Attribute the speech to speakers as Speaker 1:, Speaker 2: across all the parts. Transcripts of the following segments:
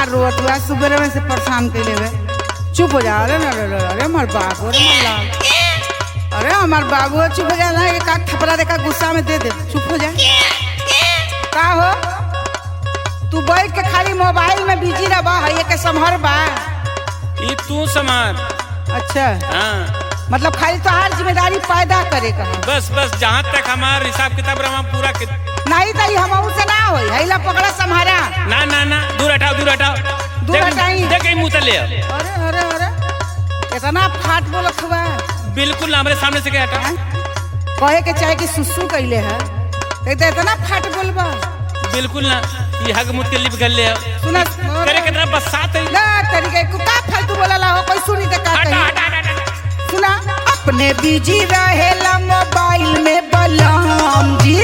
Speaker 1: हमार रोत हुआ सुबह में से परेशान कैले हुए चुप हो जा अरे ना अरे अरे, अरे हमार बाबू अरे हमार लाल अरे हमार बाबू चुप हो जा ना एक आध थपड़ा देखा गुस्सा में दे दे चुप हो जा का हो तू बैठ के खाली मोबाइल में बिजी रहा है ये के संभर बा
Speaker 2: ये तू समार
Speaker 1: अच्छा
Speaker 2: हाँ
Speaker 1: मतलब खाली तो हर जिम्मेदारी पैदा करे का है।
Speaker 2: बस बस जहाँ तक हमार हिसाब किताब रहा पूरा कि...
Speaker 1: नहीं तो हम से ना होई हैला पकड़ा संभारा
Speaker 2: ना ना ना दूर हटाओ दूर हटाओ
Speaker 1: दूर
Speaker 2: देख-
Speaker 1: हटाई।
Speaker 2: देख कहीं मुंह तले
Speaker 1: अरे अरे अरे इतना फाट बोलत हुआ
Speaker 2: बिल्कुल ना हमारे सामने से क्या हटा
Speaker 1: हैं? कहे के चाहे कि सुसु कैले है तो इतना इतना फाट बोलबा
Speaker 2: बिल्कुल ना ये हग मुत के लिप गल ले
Speaker 1: सुना
Speaker 2: करे कितना बसात है
Speaker 1: ना तरीके को का फालतू बोला हो कोई सुनी तो का
Speaker 2: हटा
Speaker 1: कही
Speaker 2: हटा हटा, हटा
Speaker 1: सुना अपने बिजी रहेला मोबाइल में बलम जी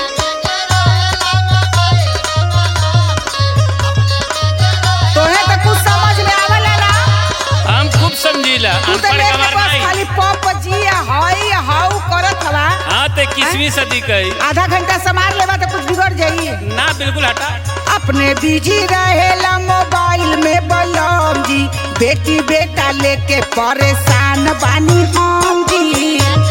Speaker 1: तोहे तो कुछ समझ में आवेला ना
Speaker 2: हम खूब समझीला
Speaker 1: तू तो
Speaker 2: अनपढ़
Speaker 1: लेके
Speaker 2: गवार
Speaker 1: बस
Speaker 2: नहीं
Speaker 1: खाली पप जी हाई हाउ करत हवा
Speaker 2: हाँ ते किसवीं सदी कही
Speaker 1: आधा घंटा संभाल लेबा तो कुछ बिगड़ जाई
Speaker 2: ना बिल्कुल हटा
Speaker 1: अपने बिजी रहेला मोबाइल में बलम जी बेटी बेटा लेके परेशान बानी हम जी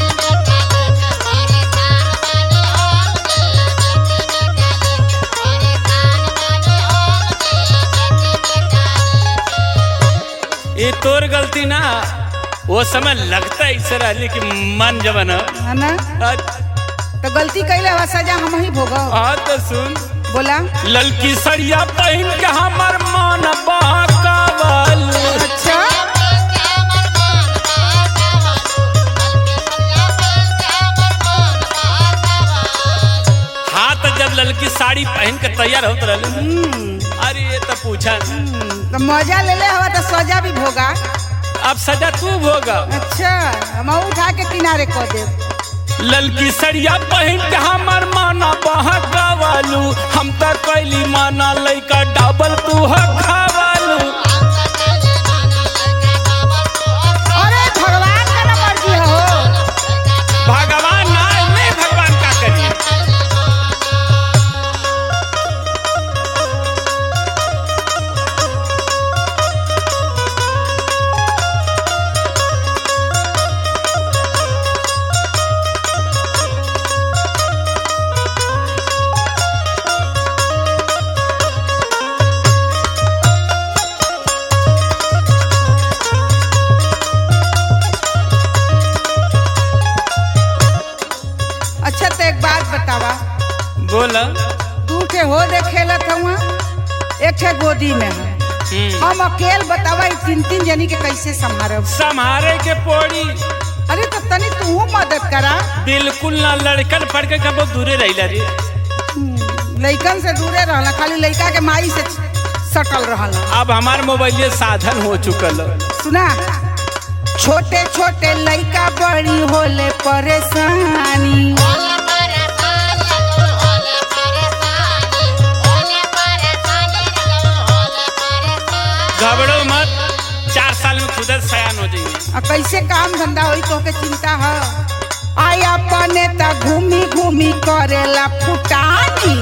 Speaker 2: ये तोर गलती ना वो समय लगता है ऐसे रहली कि मन जवन
Speaker 1: है ना तो गलती कैले हवा सजा हम ही भोगो
Speaker 2: हाँ तो सुन
Speaker 1: बोला
Speaker 2: ललकी सड़िया पहन के हमर मन बहकावल
Speaker 1: अच्छा
Speaker 2: हाथ जब ललकी साड़ी पहन के तैयार होत रहली
Speaker 1: हम्म,
Speaker 2: अरे ये तो पूछा ना।
Speaker 1: हम्म, तो मजा ले ले हवा तो सजा भी भोगा
Speaker 2: अब सजा तू भोगा
Speaker 1: अच्छा हम उठा के किनारे कर दे
Speaker 2: ललकी सड़िया पहन के हमर माना बहकावलू हम तो कैली माना लइका डबल तू हकावलू
Speaker 1: अरे भगवान का ना मर्जी हो
Speaker 2: भगवान ना नहीं भगवान का करिए
Speaker 1: अच्छा तो एक बात बतावा
Speaker 2: बोला
Speaker 1: तू के हो देखेला था एक ठे गोदी में है
Speaker 2: हम्म।
Speaker 1: हम अकेल बतावा ई तीन तीन जनी के कैसे संभारब
Speaker 2: संभारे के पोड़ी
Speaker 1: अरे तो तनी तू मदद करा
Speaker 2: बिल्कुल ना लड़कन पढ़ के कबो दूरे रहिला रे
Speaker 1: लइकन से दूरे रहला खाली लइका के माई से सटल रहला
Speaker 2: अब हमार मोबाइल साधन हो चुकल
Speaker 1: सुना छोटे छोटे लइका बड़ी होले परेशानी
Speaker 2: घबरो मत चार साल में खुद सयान हो जाएंगे
Speaker 1: आ कैसे काम धंधा होई तो के चिंता है आई अपने ता घूमी घूमी करेला फुटानी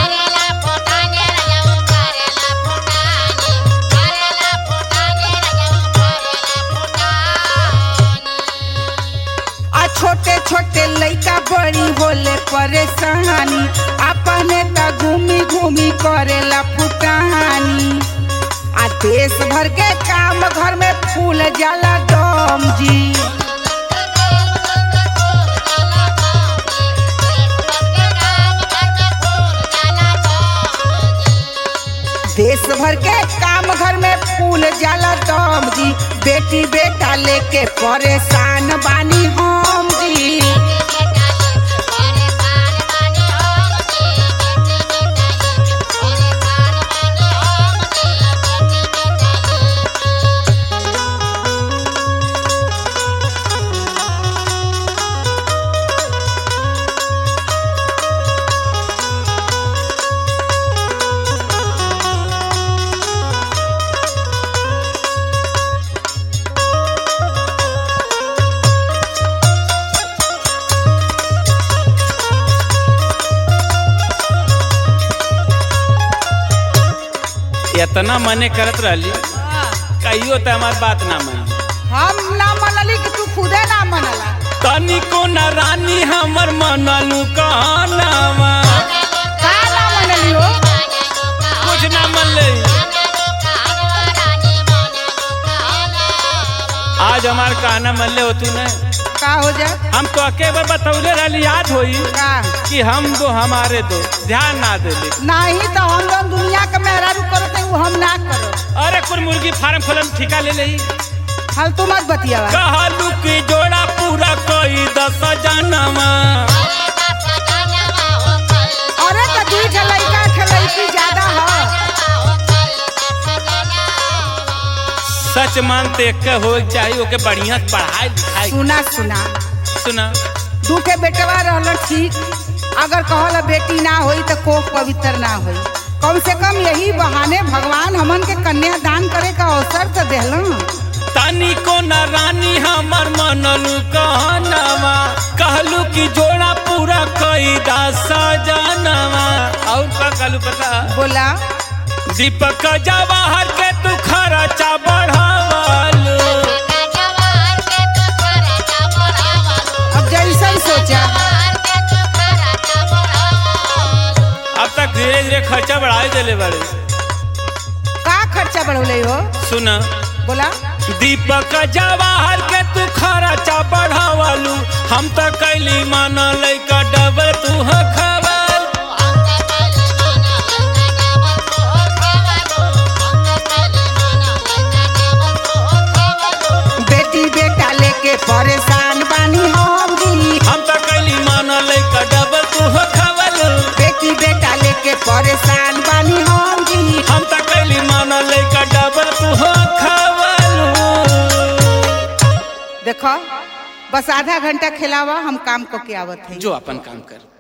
Speaker 1: आ छोटे छोटे लइका बड़ी होले परेशानी अपने ता घूमी घूमी करेला फुटानी आ देश भर के काम घर में फूल जाला दम जी देश भर के काम घर में फूल जाला दम जी बेटी बेटा लेके परेशान बानी हम जी
Speaker 2: इतना मने करत रहली कहियो तो हमार बात ना मान
Speaker 1: हम ना मनली कि तू खुदे ना मनला
Speaker 2: तनिको न रानी हमर मनलू कहनावा
Speaker 1: का ना मनली हो
Speaker 2: कुछ ना मनले आज हमार कहना मनले हो तू ने
Speaker 1: का हो जाए
Speaker 2: हम तो अके बार बतौले रहली याद होई
Speaker 1: का
Speaker 2: कि हम दो हमारे दो ध्यान ना देले
Speaker 1: नहीं तो हम लोग दुनिया के मेहरारू करते हैं, वो हम ना करो
Speaker 2: अरे कुल मुर्गी फार्म खोलम ठिका ले लही
Speaker 1: फालतू मत बतियावा
Speaker 2: कहलू कि जोड़ा पूरा कोई दस जनवा
Speaker 1: अरे तो दुई ठे लड़का ठे लड़की ज्यादा है
Speaker 2: सच मानते के हो चाहिए ओके बढ़िया से पढ़ाई लिखाई
Speaker 1: सुना सुना
Speaker 2: सुना
Speaker 1: दू के बेटवा रहल ठीक अगर कहल बेटी ना होई तो कोख पवित्र ना होई कम से कम यही बहाने भगवान हमन के कन्या दान करे का अवसर तो देहलन
Speaker 2: तनिको न रानी हमर मनलू कहनावा कहलू कि जोड़ा पूरा कोई दस जनवा और का कहलू पता
Speaker 1: बोला
Speaker 2: दीपक जवाहर के तू खर्चा बढ़ावलू
Speaker 1: अब जैसन सोचा
Speaker 2: अब तक धीरे धीरे खर्चा बढ़ाई देले बड़े
Speaker 1: का खर्चा बढ़ौले हो
Speaker 2: सुना
Speaker 1: बोला
Speaker 2: दीपक जवाहर के तू खर्चा बढ़ावलू हम तो कैली मान लैका डबल तू खबर
Speaker 1: बेटी बेटा लेके परेशान बानी हम जी
Speaker 2: हम तो कैली मान लैका डबल तू खबर
Speaker 1: बेटी बेटा लेके परेशान बानी हम जी
Speaker 2: हम तो कैली मान लैका डबल तू खबर
Speaker 1: देखो बस आधा घंटा खिलावा हम काम को के आवत है
Speaker 2: जो अपन काम कर